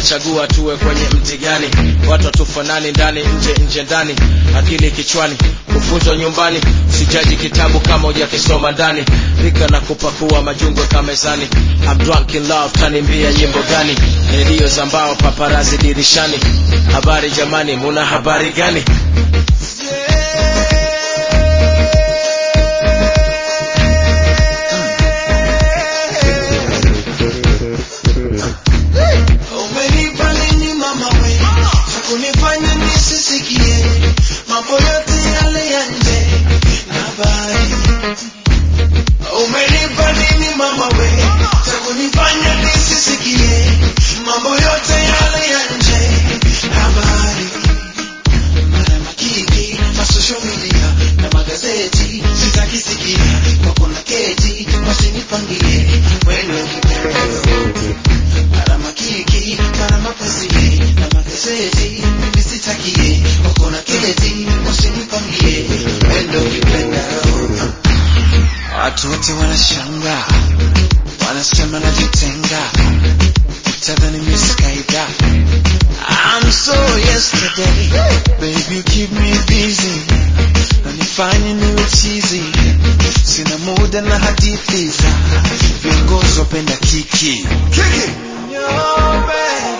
chagua tuwe kwenye mti gani watu hatufanani ndani nje nje ndani akili kichwani kufunzwa nyumbani sijaji kitabu kama hujakisoma ndani rika na kupakua majungwe kamezani I'm drunk in love tanimbia nyimbo gani redio za mbao paparazi dirishani habari jamani muna habari gani Umenipa nini mama we cha kunifanya nisisikie mambo yote yale ya nje na habari. Umenipa nini mama we cha kunifanya nisisikie mambo yote yale ya nje na habari. Mara makiki ma social media na magazeti sitakisikia kwako na keti wasinipangie wendo kipendeo mara makiki mara mapenzi na magazeti mimi sitakie wako na keti wasinipangie wendo kipendeo watu wote wanashanga wanasema najitenga tadhani miskaida I'm so yesterday baby you keep me busy nanifanye niwe chizi sina muda na hadithi za viongozi wapenda kiki Kiki. Nyombe.